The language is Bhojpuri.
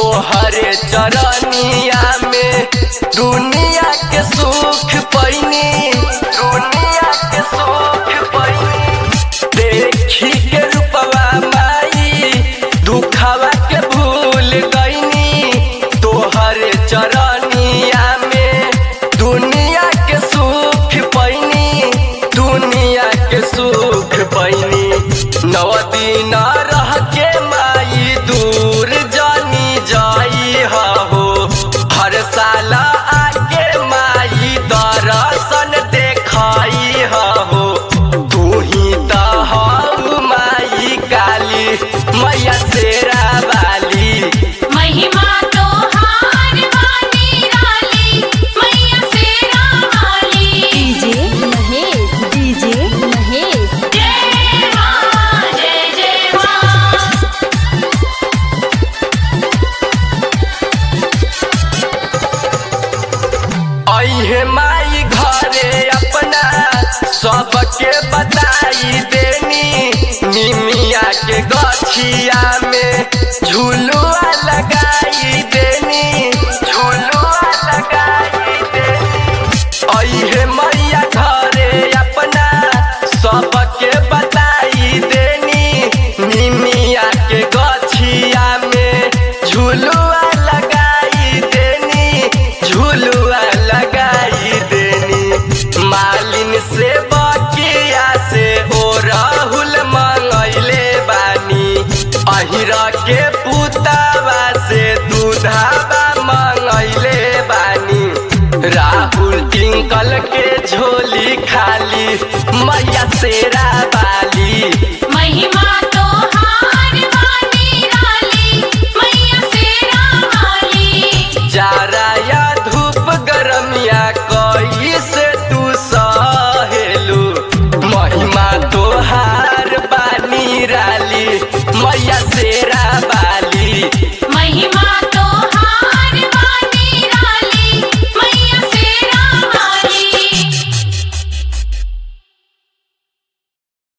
तोहरे चरनिया में दुनिया के सुख पैनी दुनिया के सुख पैनी देखी के रूपवा माई दुखवा के भूल गईनी तोहरे चरनिया में दुनिया के सुख पैनी दुनिया के सुख पैनी नव दिन रह के माई दूर जानी जाई हो हर साल आके माई दर्शन देखाई हो तू ही तो हऊ माई काली मैया शेरा वाली महिमा तो हार वाली राली मैया शेरा वाली डीजे महेश डीजे महेश जय मां जय जय मां अहे माई घरे अपना सबके बताई देनी निमिया के गछिया में झुलुआ लगाई देनी झुलुआ लगाई देनी अहे मैया घरे अपना सबके बताई देनी निमिया के गछिया में झुलुआ लगाई देनी झुलुआ लगाई देनी मालिन से बकिया से ओ राहुल मंगैले बानी अहिरा के पुतावा से दूधावा मंगैले बानी राहुल टिंकल के झोली खाली मैया शेरा